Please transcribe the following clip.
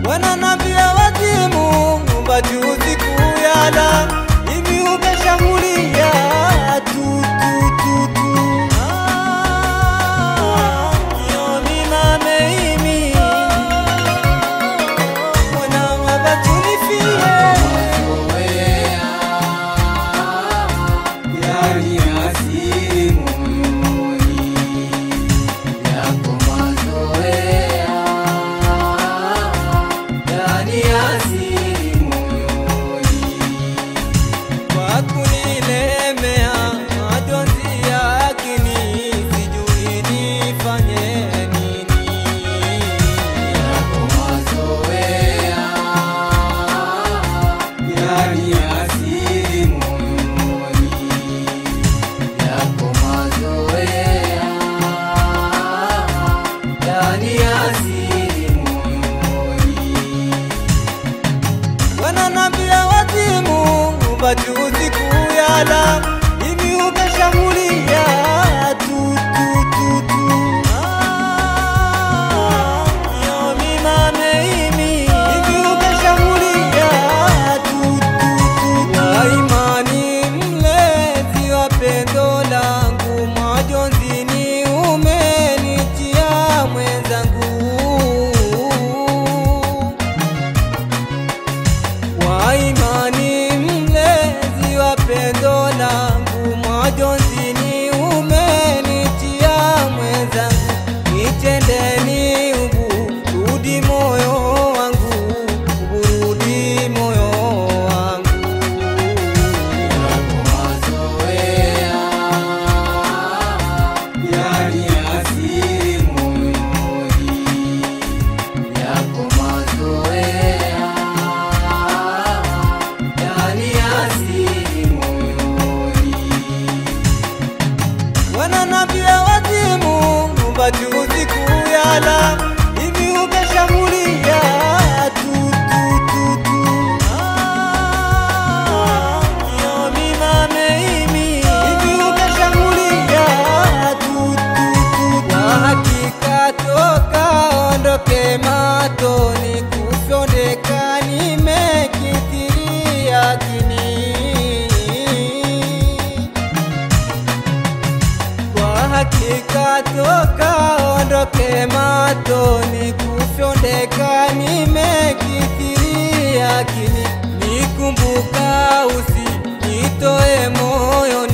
wananambia wazimu majuzi kuyala hivi ukashambulia tu tu tu tu Ah, yomi mameimi mwana wabatunifie Yani asili moyoni yako mazoea, yani asili moyoni kwa kunilemea majonzi yakini sijui nifanye nini yako mazoea, yani asili moyoni yako mazoea, yani asili moyoni wananambia wazimu majuzi kuyala hivi ukashambulia tu tu tu tu Ah, yomi mameimi hivi ukashambulia tu tu tu tu waimani mlezi wa pendo langu majonzini umenitia mwenzangu kwa imani mlezi wa pendo langu majonzini umenitia mwenzangu nitendeni uburudi moyo wangu uburudi moyo wangu yako mazoea, yani asili moyoni yako mazoea, yani asili moyoni wananambia wazimu majuzi kuyala hivi ukashambulia tu tu tu tu Ah, yomi mameimi hivi ukashambulia tu tu tu kwa hakika toka ondoke matoni kufyondeka nimekithiria kini kwa hakika toka ondoke matoni kufyondeka nimekithiria kini nikumbuka usi nitoe moyoni